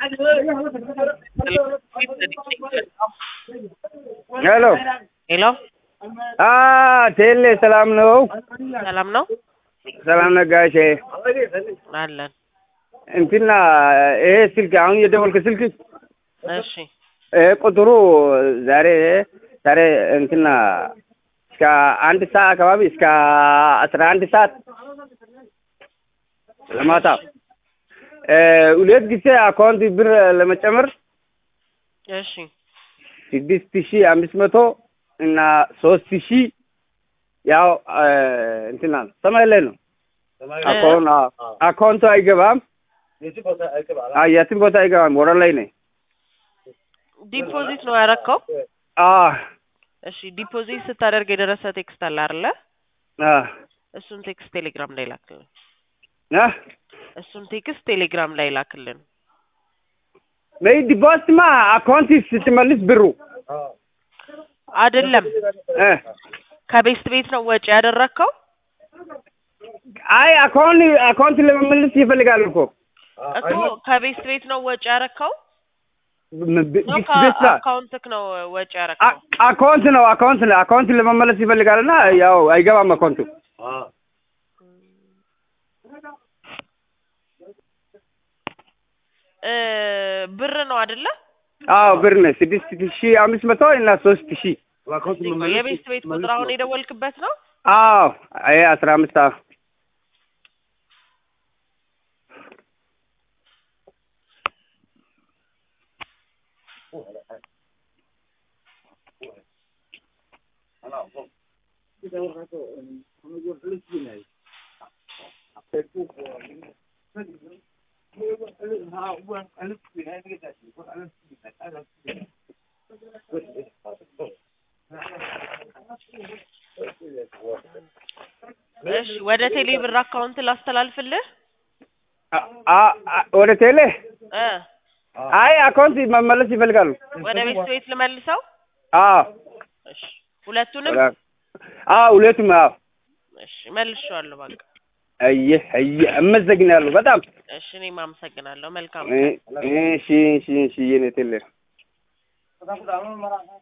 ሄሎ ሄሎ አ ቴሌ ሰላም ነው? ሰላም ነው ሰላም ነጋሼ። አለን። እንትና ይሄ ስልክ አሁን የደወልክ ስልክ እሺ ይሄ ቁጥሩ ዛሬ ዛሬ እንትና እስከ አንድ ሰዓት አካባቢ እስከ አስራ አንድ ሰዓት ለማታ ሁለት ጊዜ አካውንት ብር ለመጨመር እሺ ስድስት ሺህ አምስት መቶ እና ሶስት ሺህ ያው እንትና ሰማይ ላይ ነው። አካውንት አካውንቱ አይገባም። አዎ የትም ቦታ አይገባም። ወረ ላይ ነኝ። ዲፖዚት ነው ያረከው? አዎ እሺ ዲፖዚት ስታደርግ የደረሰ ቴክስት አለ አይደለ? አዎ እሱን ቴክስት ቴሌግራም ላይ ላክልን። አ እሱን ቴክስት ቴሌግራም ላይ ላክልን። በይ ዲፖዚትማ አካውንት ስትመልስ ብሩ አይደለም እ ከቤስት ቤት ነው ወጪ ያደረግከው? አይ አካውንት አካውንት ለመመለስ ይፈልጋል እኮ እኮ ከቤስት ቤት ነው ወጪ ያረከው ነው ቢስ ቤት ላ ከአካውንትክ ነው ወጪ ያረከው? አ- አካውንት ነው አካውንት ነው አካውንት ለመመለስ ይፈልጋልና ያው አይገባም አካውንቱ እ ብር ነው አይደለ? አዎ ብር ነው ስድስት ሺህ አምስት መቶ እና ሶስት ሺህ የቤስት ቤት ቁጥር አሁን የደወልክበት ነው? አዎ ይሄ አስራ አምስት አዎ እሺ ወደ ቴሌ ብር አካውንት ላስተላልፍልህ? አ- አ- አ- ወደ ቴሌ እ አይ አካውንት መመለስ ይፈልጋሉ ወደ ቤስት ቤት ልመልሰው? አዎ እሺ ሁለቱንም? አዎ ሁለቱም አዎ እሺ መልሼዋለሁ በቃ። አየህ አየህ አመሰግናለሁ በጣም እሺ እኔም አመሰግናለሁ። መልካም እ- እሺ እሺ እሺ የኔ ቴሌ